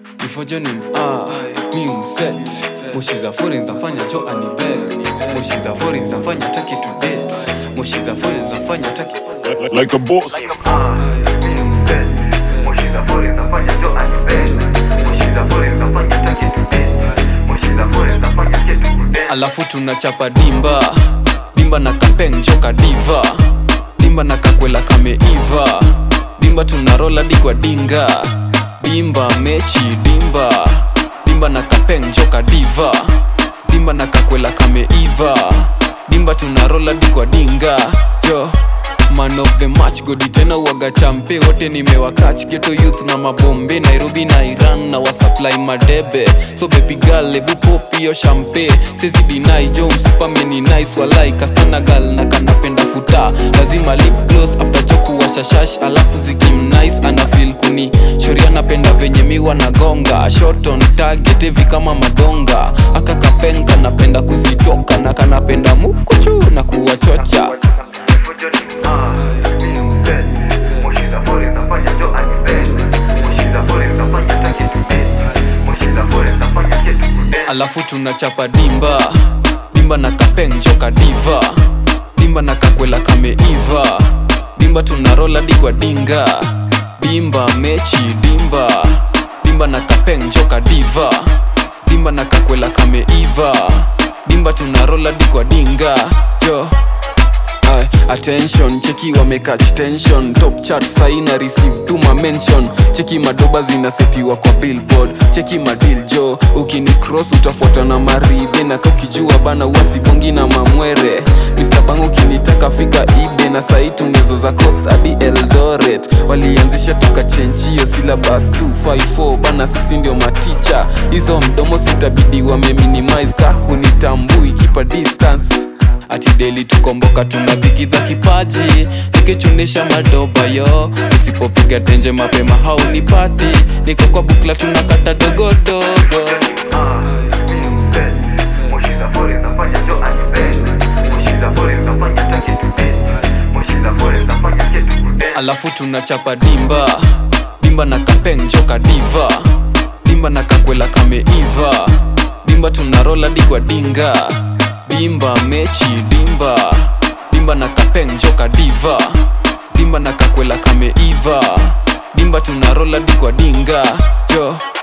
ifojonim ah, mi umset moshi za fori zinafanya jo anibeg moshi za fori zinafanya taki to date moshi za fori zinafanya taki like a boss. alafu tunachapa dimba dimba na kapeng joka diva dimba na kakwela kameiva dimba tunarola digwa dinga dimba mechi dimba dimba na kapeng joka diva dimba na kakwela kameiva dimba tunarola digwa dinga jo man of the match godi tena uwaga champe wote nimewakach geto youth na mabombe nairobi na iran na wasupply madebe so baby girl ebu pop hiyo champe sezi dinai jo msupameni nice walai kastana gal na kanapenda futa lazima lip gloss after joku washashash alafu zikim nice ana feel kuni shoria napenda venye miwa na gonga shot on target hivi kama madonga akakapenga napenda kuzitoka na kanapenda mukuchu na kuwachocha alafu tunachapa dimba dimba na kapeng joka diva dimba na kakwela kameiva dimba tunarola digwa dinga dimba mechi dimba dimba na kapeng joka diva dimba na kakwela kameiva dimba tunarola digwa dinga jo Aye, attention cheki wamekach tension top chart saina receive tuma mention cheki madoba zinasetiwa kwa billboard cheki madil jo ukini cross utafuata na maridhe na kakijua bana uasibongi na mamwere Mr. Bang ukinitaka fika ibe na sai tunezo za coast hadi eldoret walianzisha tukachenchio syllabus 254 bana sisi ndio maticha hizo mdomo sitabidi wameminimize ka hunitambui kipa distance ati deli tukomboka tunadhikidha kipaji nikichunisha madoba yo usipopiga tenje mapema haunipati niko kwa bukla tunakata dogodogo alafu tunachapa dimba dimba na kapeng joka diva dimba na kakwela kameiva dimba tunarola digwa dinga dimba mechi dimba dimba na kapeng joka diva dimba na kakwela kameiva dimba tunarola digwa dinga jo